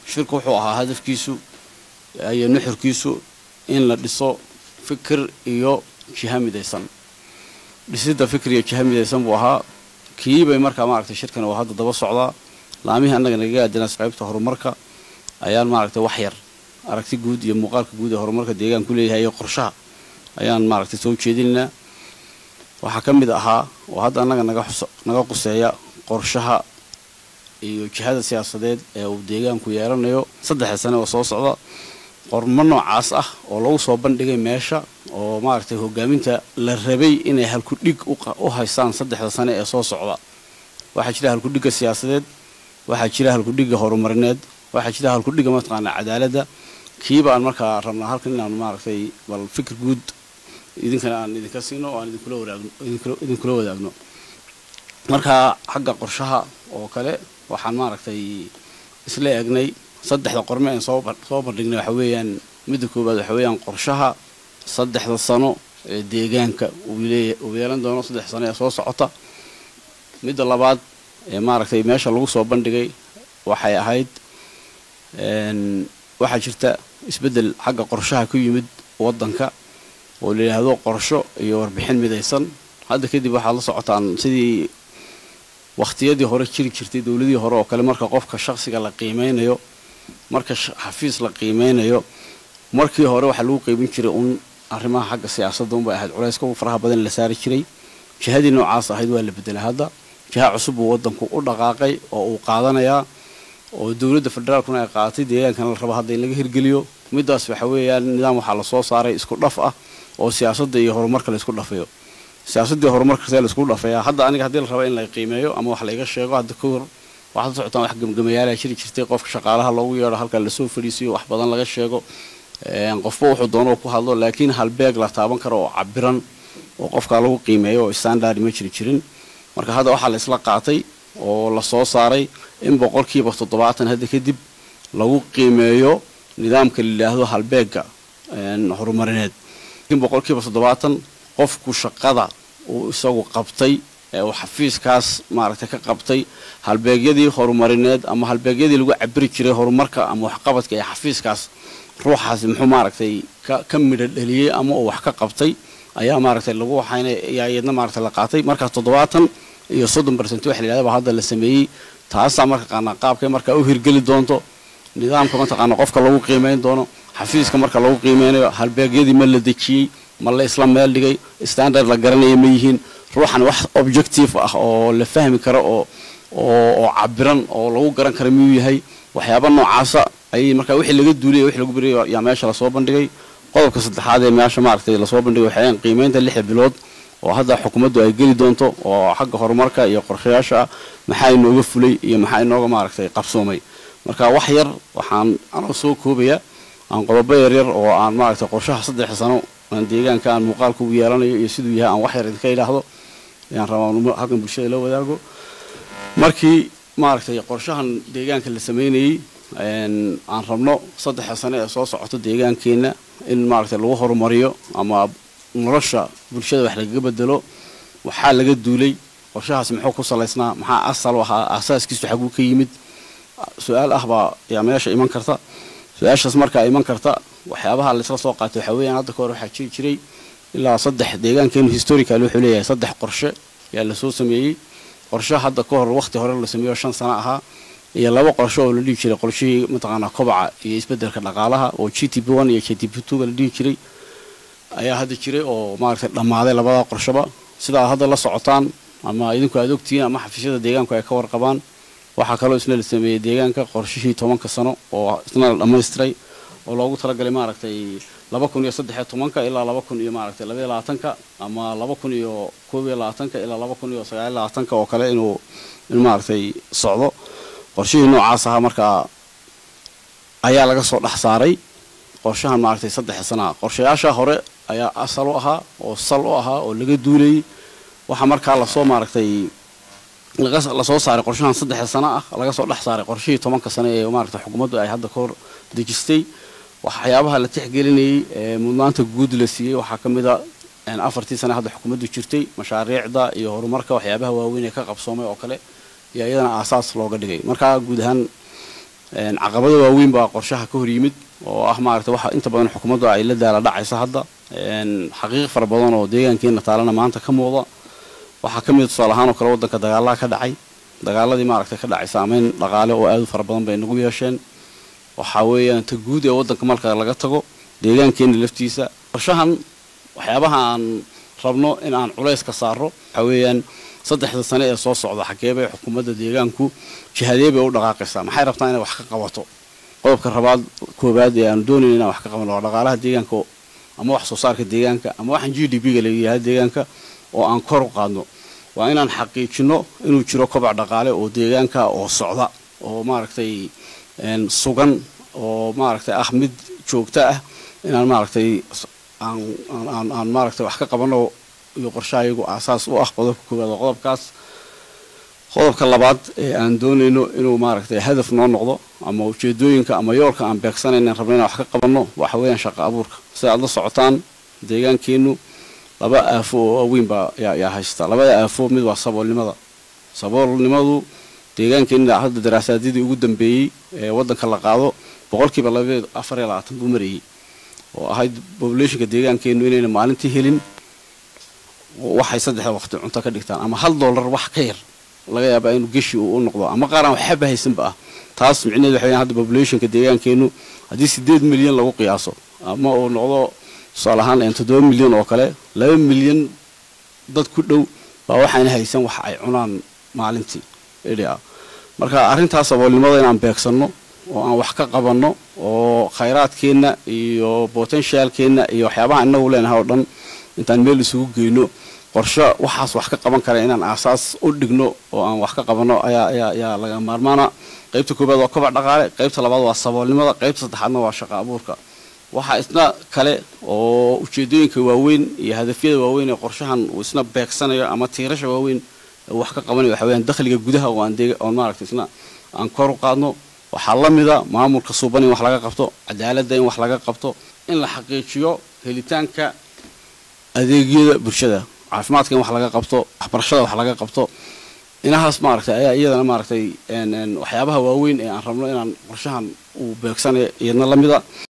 shirku wuxuu ahaa hadafkiisu iyo nuxurkiisu in la dhiso fikir iyo jiha midaysan dhisidda fikir iyo jiha midaysan buu ahaa kiibay markaa maaragtay shirkan oo hadda daba socdaa laamihii annaga nagaga aadana qaybta horumarka ayaan maaragtay wax yar aragti guud iyo muuqaalka guud ee horumarka deegaanku leeyahay iyo qorshaha ayaan maaragtay soo jeedinaynaa waxaa ka mid ahaa oo hadda annaga naga naga quseeya qorshaha iyo jihada siyaasadeed ee uu deegaanku yeelanayo saddexda sane oo soo socda qormo noocaas ah oo lagu soo bandhigay meesha oo maaragtay hogaaminta la rabay inay halkudhig u haystaan saddexda sane ee soo socda waxaa jira halkudhigga siyaasadeed waxaa jira halkudhigga horumarineed waxaa jira halkudhigga mataqaanaa cadaaladda kiiba aan markaa rabnaa halkan inaan maaragtay bal fikir guud idinkana aan idinka siino oo aan idinkula wadaagno idinkula wadaagno marka xagga qorshaha oo kale waxaan maaragtay isla eegnay saddexda qorme aan soo soo bandhignay waxa weeyaan midda koowaad waxa weeyaan qorshaha saddexda sano ee deegaanka uu leeya uu yeelan doono saddex sano ee soo socota midda labaad ee maaragtay meesha lagu soo bandhigay waxay ahayd waxaa jirta isbeddel xagga qorshaha ku yimid waddanka oo la yidhaahdo qorsho iyo warbixin midaysan hadda kadib waxaad la socotaan sidii wakhtiyadii hore jiri jirtay dowladii hore oo kale marka qofka shakhsiga la qiimeynayo marka xafiis la qiimeynayo markii hore waxaa lagu qeybin jiray uun arrimaha xagga siyaasadda unbay ahayd culayska u faraha badan la saari jiray jihadii noocaas ahayd waa la bedelay hadda jiha cusub buu waddanku u dhaqaaqay oo uu qaadanayaa oo dowladda federaalkuna ay qaadatay deegaankana la rabo hadda in laga hirgeliyo middaas waxa weeyaan nidaam waxaa lasoo saaray isku dhaf ah oo siyaasadda iyo horumarka la isku dhafayo siyaasaddii horumarka see la isku dhafayaa hadda aniga haddii la rabo in la qiimeeyo ama wax layga sheego hadda ka hor waxaad la socotaan wax gemgamayaala jiri jirtay qofka shaqaalaha loogu yeedho halka lasoo fadhiisiyo wax badan laga sheego qofba wuxuu doono ku hadlo laakiin halbeeg la taaban karo oo cabiran oo qofkaa lagu qiimeeyo oo standard ma jiri jirin marka hadda waxaa la isla qaatay oo la soo saaray in boqolkiiba toddobaatan hadda kadib lagu qiimeeyo nidaamka la yidhaahdo halbeega horumarineed in boqolkiiba toddobaatan qofku shaqada uu isagu qabtay ee uu xafiiskaas maaragtay ka qabtay halbeegyadii horumarineed ama halbeegyadii lagu cabiri jiray horumarka ama waxqabadka ee xafiiskaas ruuxaasi muxuu maaragtay ka ka midho dheliyey ama uu wax ka qabtay ayaa maaragtay lagu waxayna ayaa iyadna maaragtay la qaatay markaas toddobaatan iyo soddon percent waxa la yidhahda baa hadda la sameeyey taasaa marka qaana qaabkay markaa u hirgeli doonto nidaamka mataqaana qofka lagu qiimeyn doono xafiiska marka lagu qiimeynayo halbeegyadii ma la dejiyey ma la isla meel dhigay standard la garanaya ma yihiin ruuxan wax objective ah oo la fahmi karo oo oo cabiran oo lagu garan kara miyuu yahay waxyaaba noocaasa ayay markaa wixii laga duuliyay wixii lagu beriyo yaa meesha lasoo bandhigay qodobka saddexaad ee meesha maaragtay lasoo bandhigay waxayaan qiimeynta lixda bilood oo hadda xukuumaddu ay geli doonto oo xagga horumarka iyo qorshayaasha ah maxaa inooga fulay iyo maxaa inooga maaragtay qabsoomay marka wax yar waxaan anoo soo koobaya aan qodobo yaryar oo aan maaragtay qorshaha saddex sano aan deegaanka aan muuqaalka ugu yeelanayo iyo siduu yahay aan wax yar idinka idhaahdo ayaan rabaa halkan bulshada la wadaago markii maaragtay qorshahan deegaanka la sameynayey aan rabno saddexa sane ee soo socoto deegaankeenna in maaragtay lagu horumariyo ama nolosha bulshada wax lagaga bedelo waxaa laga duulay qorshahaasi muxuu ku salaysnaa maxaa asal u ahaa aasaaskiisu xaguu ka yimid su-aal ah baa yaa meesha iman karta su-aashaas markaa iman karta waxyaabaha laisla soo qaatay waxaa weeyaan hadda ka hor waxaa jiri jiray ilaa saddex deegaankeenu historical wuxuu leeyahay saddex qorshe yaa lasoo sameeyey qorshe hadda ka hor waqti hore la sameeyo shan sano ahaa iyo laba qorshe oo la dhihi jiray qorshihii mataqaanaa kobaca iyo isbeddelka dhaqaalaha oo g t p one iyo g t p two ga la dhihi jiray ayaa hadda jiray oo maaragtay dhammaaday labada qorsheba sidaa hadda la socotaan ama idinku aad ogtihiin ama xafiisyada deegaanku ay ka warqabaan waxaa kaloo isna la sameeyey deegaanka qorshihii tobanka sano oo isna la dhammaystiray oo loogu talagalay maaragtay laba kun iyo saddex iyo tobanka ilaa laba kun iyo maaragtay labaiyo labaatanka ama laba kun iyo koob iyo labaatanka ilaa laba kun iyo sagaal iyo labaatanka oo kale inuu in maaragtay socdo qorshihii noocaas ahaa markaa ayaa laga soo dhex saaray qorshahan maaragtay saddexa sanaa qorshayaasha hore ayaa asal u ahaa oo sal u ahaa oo laga duulayay waxaa markaa lasoo maaragtay lasoo saaray qorshahan saddexa sano ah laga soo dhex saaray qorshihii tobanka sano ee maaragtay xukuumaddu ay hadda ka hor dejistay waxyaabaha la tixgelinayay ee mudnaanta guud la siiyey waxaa ka mid a afartii sane hadda xukuumaddu jirtay mashaariicda iyo horumarka waxyaabaha waaweyn ee ka qabsoomay oo kale iyo iyadana aasaas looga dhigay markaa guud ahaan caqabada waaweyn baa qorshaha ka hor yimid oo ah maaragtay waxa inta badan xukuumaddu ay la daala dhacaysa hadda xaqiiq fara badan oo deegaankeena taalana maanta ka muuqda waxaa ka mid tusaale ahaan oo kale waddanka dagaalaha ka dhacay dagaaladii maaragtay ka dhacay saameyn dhaqaale oo aad u fara badan bay nagu yeesheen waxaa weeyaan ta guud ee waddanka marka laga tago deegaankeena laftiisa qorshahan waxyaabaha aan rabno in aan culays ka saaro waxaa weeyaan saddexda sane ee soo socda xageebay xukuumadda deegaanku jihadee bay u dhaqaaqaysaa maxay rabtaa inay wax ka qabato qodobka rabaad koobaad ee aanu doonayna inaan wax ka qabano waa dhaqaalaha deegaanka ama wax soo saarka deegaanka ama waxaan g d b ga layidhaha deegaanka oo aan kor u qaadno waa inaan xaqiijino inuu jiro kobac dhaqaale oo deegaanka oo socda oo maaragtay sugan oo maaragtay ah mid joogto ah inaan maaragtay aan aan aan maaragtay wax ka qabano iyo qorshaha iyagu aasaas u ah qodobka koowaad oo qodobkaas qodobka labaad ee aan doonayno inuu maaragtay hadaf noo noqdo ama ujeedooyinka ama yoolka aan beegsanayna rabno inaan wax ka qabanno waxa weeyaan shaqo abuurka sida aad la socotaan deegaankeennu laba aafo oo waaweyn baa yaa haystaa labada aafo mid waa saboolnimada saboolnimadu deegaankeenna hadda daraasaadadii ugu dambeeyey ee waddanka la qaado boqolkiiba labadeed afar iyo labaatan buu marayey oo ahayd populationka deegaankeennu inayna maalintii helin waxay saddexda waqti cunto ka dhigtaan ama hal dollar wax ka yar laga yaabaa inuu geshi uu u noqdo ama qaar aan waxba haysanba ah taas micnaheed waxa weeyaan hadda populationka deegaankeennu haddii siddeed milyan lagu qiyaaso ama uu noqdo tusaale ahaan toddoba milyan oo kale laba milyan dad ku dhow baa waxaana haysan wax ay cunaan maalintii edha marka arrintaas saboolnimada inaan beegsanno oo aan wax ka qabanno oo khayraadkeenna iyo potentialkeenna iyo waxyaabaha inagu leenahay oo dhan intaan meel isugu geyno qorsho waxaas wax ka qaban kara inaan aasaas u dhigno oo aan wax ka qabanno ayaa ayaa ayaa laga maarmaana qaybta koobaad waa kobac dhaqaale qaybta labaad waa saboolnimada qaybta saddexaadna waa shaqo abuurka waxaa isna kale oo ujeedooyinka waaweyn iyo hadafyada waaweyn ee qorshahan uu isna beegsanayo ama tiirasha waaweyn wax ka qabanayo waxa weyaan dakhliga gudaha oo aan deeg oon maaragtay isna aan kor u qaadno waxaa la mida maamulka suuban in wax laga qabto cadaaladda in wax laga qabto in la xaqiijiyo helitaanka adeegyada bulshada caafimaadka in wax laga qabto waxbarashada wax laga qabto inahaas maaragtay ayaa iyadana maaragtay waxyaabaha waaweyn ee aan rabno inaan qorshahan uu beegsanayo iyadna la mida